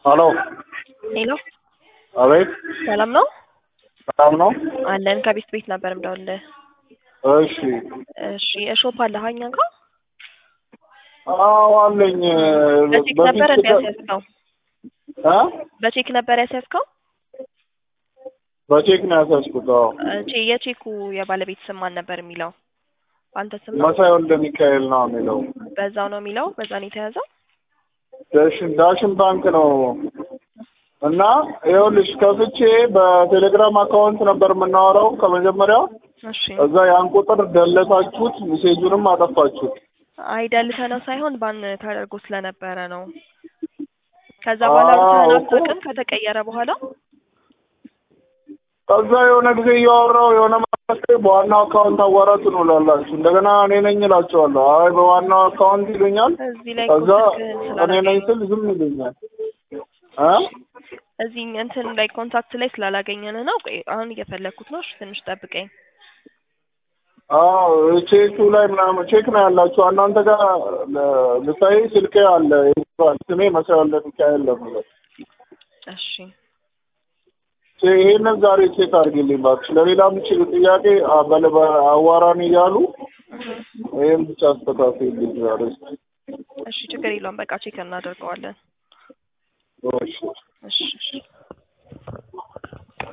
ሄሎ ሄሎ አቤት ሰላም ነው ሰላም ነው አለን ከቤት ቤት ነበር የምደውልልህ እሺ እሺ እሾፕ አለህ እኛ ጋር አዎ አለኝ በቼክ ነበር እንዲ ያስያዝከው እ በቼክ ነበር ያስያዝከው በቼክ ነው ያሳስኩት አዎ ቼ የቼኩ የባለቤት ስም ማን ነበር የሚለው አንተ ስም ነው መሳይ ወልደ ሚካኤል ነው የሚለው በዛው ነው የሚለው በዛ ነው የተያዘው ዳሽን ዳሽን ባንክ ነው እና ይኸውልሽ ከፍቼ በቴሌግራም አካውንት ነበር የምናወራው ከመጀመሪያው እሺ እዛ ያን ቁጥር ደለታችሁት ሜሴጁንም አጠፋችሁት አይደልተ ነው ሳይሆን ባን ተደርጎ ስለነበረ ነው ከዛ በኋላ አውርተኸን አዎ አታውቅም ከተቀየረ በኋላ ከዛ የሆነ ጊዜ እያወራው የሆነ ማለት በዋናው አካውንት አዋራት ነው ላላችሁ እንደገና እኔ ነኝ እላቸዋለሁ አይ በዋናው አካውንት ይሉኛል እዚህ ላይ ከዛ ስልክህን እኔ ነኝ ስላላገኘን ስል ዝም ይሉኛል እ እዚህ እንትን ላይ ኮንታክት ላይ ስላላገኘን ነው ቆይ አሁን እየፈለግኩት ነው እሺ ትንሽ ጠብቀኝ አዎ ቼኩ ላይ ምናምን ቼክ ነው ያላችሁ እናንተ ጋር ለ- ልታይ ስልኬ አለ ይባል ስሜ መሳይ ወልደ ሚካኤል ነው የሚለው እሺ ቼ- ይሄንን ዛሬ ቼክ አድርጊልኝ እባክሽ ለሌላም ችግ ጥያቄ አ- በለ- በአዋራን እያሉ ይህም ብቻ አስተካክልልኝ ዛሬ እሺ ችግር የለውም በቃ ቼክ እናደርገዋለን እሺ እሺ እሺ